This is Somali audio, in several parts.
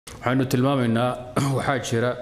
waxaynu tilmaamaynaa waxaa jira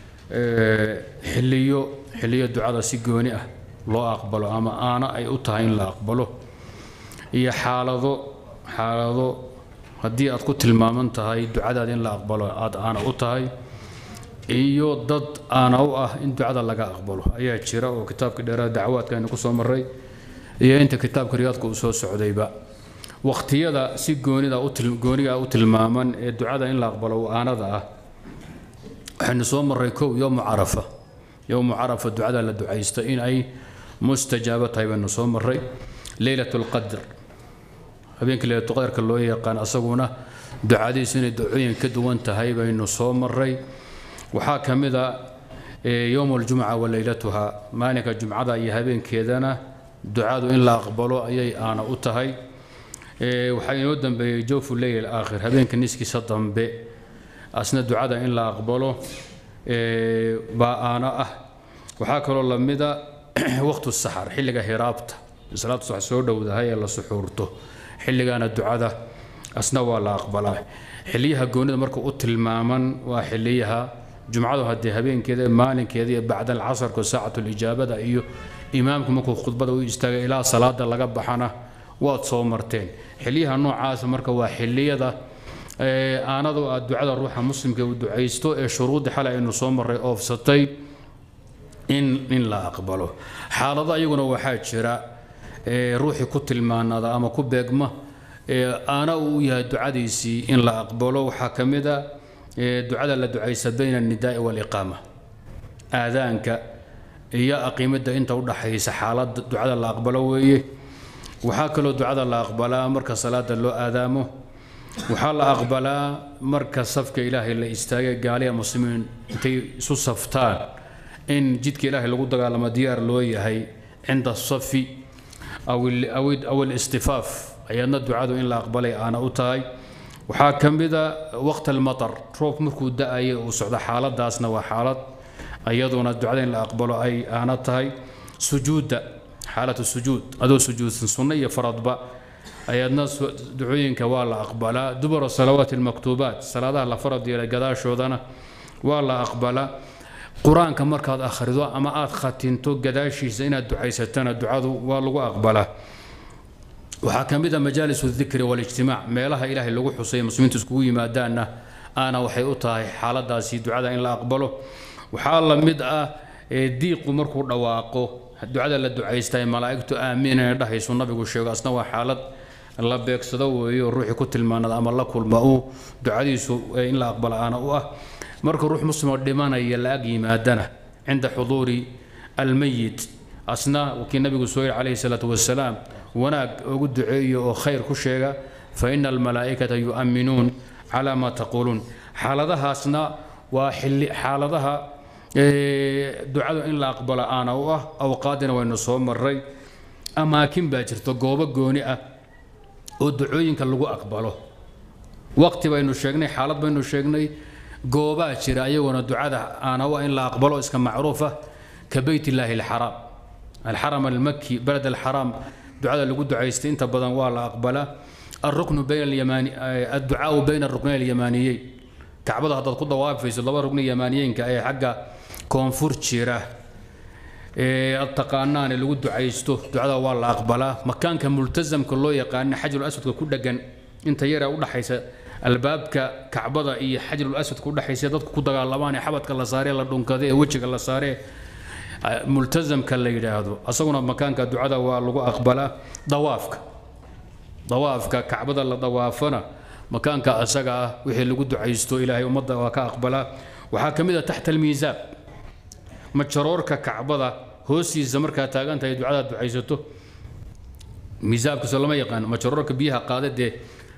xiliyo xiliyo ducada si gooni ah loo aqbalo ama aana ay u tahay in la aqbalo iyo xaalado xaalado haddii aad ku tilmaaman tahay ducadaada in la aqbalo aad aana u tahay iyo dad aana u ah in ducada laga aqbalo ayaa jira oo kitaabka dheeraad dacwaadka aynu kusoo maray iyo inta kitaabka riyaadka uu soo socdayba waqtiyada si goonida gooniga u tilmaaman ee ducada in la aqbalo aanada ah waxaynu soo maray kow yowmu carafa yowmu carafa ducada la ducaysta in ay mustajaabo tahay baynu soo maray leylat lqadr habeenka leylatulqadarka loo yaqaan asaguna ducadiisu inay ducooyin ka duwan tahay baynu soo maray waxaa ka mid a yowm aljumca wa leylatuha maalinka jumcada iyo habeenkeedana ducadu in la aqbalo ayay aana u tahay waxaa inoo dambeeyey jawfu leyl aakhir habeenka niskiisa dambe asna ducada in la aqbalo baa aana ah waxaa kaloo lamida waqtu saxar xilliga hiraabta salaatu sax soo dhowdahay ee la suxuurto xilligaana ducada asna waa la aqbalaa xiliyaha goonida marka u tilmaaman waa xiliyaha jumcadu haddii habeenkeeda maalinkeeda iyo bacda alcasarka saacatulijaabada iyo imaamku markuu khudbada u istaagay ilaa salaada laga baxana waad soo marteen xiliyaha noocaasa marka waa xiliyada aanadu aad ducada ruuxa muslimka u ducaysto ee shuruudii xalay aynu soo maray oofsatay in in la aqbalo xaalado ayaguna waxaa jira ruuxii ku tilmaanada ama ku beegma aana uu yahay ducadiisii in la aqbalo waxaa ka mid a ducada la ducaysa bayna alnidaai waaliqaama aadaanka iyo aqiimada inta udhaxaysa xaalada ducada la aqbalo weeye waxaa kaloo ducada la aqbalaa marka salaada loo aadaamo waxaa la aqbalaa marka safka ilaahay la istaagay gaaliya muslimiin intay isu saftaan in jidka ilaahay lagu dagaalamo diyaar loo yahay cinda asafi aw alistifaaf ayaadna ducadu in la aqbalay aana u tahay waxaa ka mida waqt almatar roob markuu da-ayo uu socdo xaaladaasna waa xaalad iyaduna ducada in la aqbalo ay aana tahay sujuudda xaalatu sujuud adoo sujuudsan sunno iyo faradba ayaadna ducooyinka waa la aqbalaa dubura salawaati almaktuubaat salaadaha la farad yeelay gadaashoodana waa la aqbalaa qur-aanka markaad akhrido ama aad khatinto gadaashiisa inaad ducaysatana ducadu waa lagu aqbalaa waxaa ka mid a majaalis dikri walijtimaac meelaha ilaahay lagu xusay muslimiintu iskugu yimaadaanna aana waxay u tahay xaaladaasi ducada in la aqbalo waxaa la mid ah diiqu markuu dhawaaqo ducada la ducaystay malaa'igtu aamiin inay dhahayso nabigu sheego asna waa xaalad la beegsado weeyo ruuxii ku tilmaanada ama la kulma uu ducadiisu in la aqbalo aana u ah marka ruux muslimoo dhimanaya la ag yimaadana cinda xuduuri almayit asna kii nabigu soo yiri calayhi salaatu wasalaam wanaag ugu duceeyo oo khayr ku sheega fa ina almalaa'ikata yu'minuun calaa maa taquuluun xaaladahaasna waa xilli xaaladaha ducadu in la aqbalo aana u ah awqaadina waynu soo maray amaakin baa jirta goobo gooni ah oo ducooyinka lagu aqbalo waqti baynu sheegnay xaalad baynu sheegnay goobaa jira ayaguna ducada aana u ah in la aqbalo iska macruufa ka beyt illaahi alxaraam alxaram almaki baled alxaraam ducada lagu ducaystay inta badan waa la aqbalaa alruknu bayna alyamaani adducaau bayna aruknayn alyamaaniyeyn kacbada haddaad ku dawaafayso laba rugni yamaaniyeenka ee xagga koonfur jira ee ad taqaanaane lagu ducaysto ducada waa la aqbalaa makaanka multasamka loo yaqaana xajarul aswadka ku dhegan inta yara udhaxaysa albaabka kacbada iyo xajarul aswadka udhaxaysa dadku ku dagaalamaan ee xabadka la saaree la dhunkade ee wejiga la saaree multasamka la yidhaahdo asaguna makaanka ducada waa lagu aqbalaa dawaafka dawaafka kacbada la dawaafana makaanka asaga ah wixii lagu ducaysto ilaahay ummadda waa ka aqbalaa waxaa ka mid a taxta almiisaab majaroorka kacbada hoostiisa markaa taagan tahay ducada ducaysato miisaabkaasoo lama yaqaan majaroorka biyaha qaada dee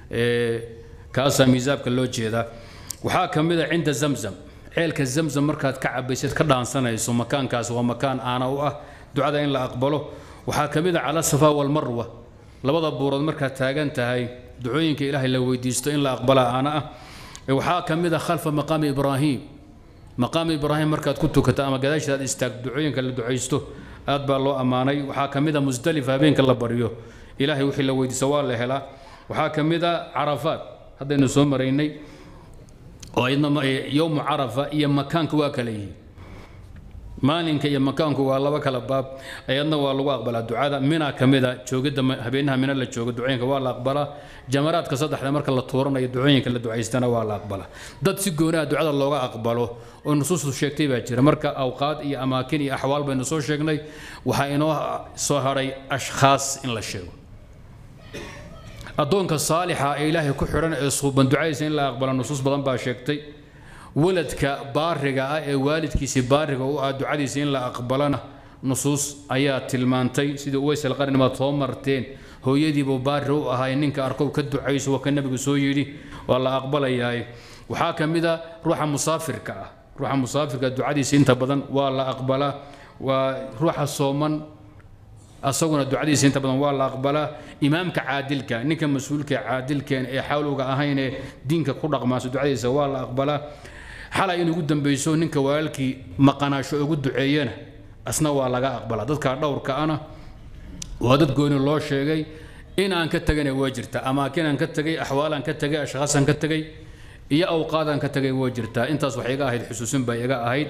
kaasaa miisaabka loo jeedaa waxaa ka mid a cinda zamzam ceelka zamzam markaad ka cabaysid ka dhaansanayso makaankaas waa makaan aana u ah ducada in la aqbalo waxaa ka mid a cala safa walmarwa labada buurood markaad taagan tahay ducooyinka ilaahay la weydiisto in la aqbala aana ah waxaa ka mid a khalfa maqaami ibraahim maqaami ibraahim markaad ku tukato ama gadaashiisa aad istaagto ducooyinka la ducaysto aad baa loo ammaanay waxaa ka mid a musdalifa habeenka la baryo ilaahay wixii la weydiisto waa la helaa waxaa ka mid a carafaad haddaynu soo maraynay oo idna yowmu carafa iyo makaanka waa kala yihiin maalinka iyo makaanku waa laba kala baab ayadna waa lagu aqbalaa ducada mina ka mida joogidda habeenaha mina la joogo ducooyinka waa la aqbalaa jamaraadka saddexda marka la tuuranayo ducooyinka la ducaystana waa la aqbalaa dad si goonaha ducada looga aqbalo oo nusuustu sheegtay baa jira marka awqaad iyo amaakin iyo axwaal baynu soo sheegnay waxaa inoo soo hadhay ashkhaas in la sheego addoonka saalixa ee ilaahay ku xidhan ee suuban ducadiisa in la aqbalo nusuus badan baa sheegtay waladka baariga ah ee waalidkiisii baariga u ah ducadiisa in la aqbalana nusuus ayaa tilmaantay sidii uways alqarni baad soo marteen hooyadiibuu baari u ahay ninka arkow ka ducayso waa ka nebigu soo yidhi waa la aqbalayaay waxaa ka mid a ruuxa musaafirka ah ruuxa musaafirka ducadiisa inta badan waa la aqbalaa waa ruuxa sooman asaguna ducadiisa inta badan waa la aqbalaa imaamka caadilka ninka mas-uulka caadilkeen ee xawlowga ahayn ee diinka ku dhaqmaasa ducadiisa waa la aqbalaa xalay in ugu dambayso ninka walaalkii maqanaasho ugu duceeyana asna waa laga aqbalaa dadka dhowrka ana waa dad gooni loo sheegay in aan ka tagana waa jirta amaakin aan ka tagay axwaalaan ka tagay ashkhaasaan ka tagay iyo awqaadaan ka tagay waa jirtaa intaas waxay iga ahayd xusuusin bay iga ahayd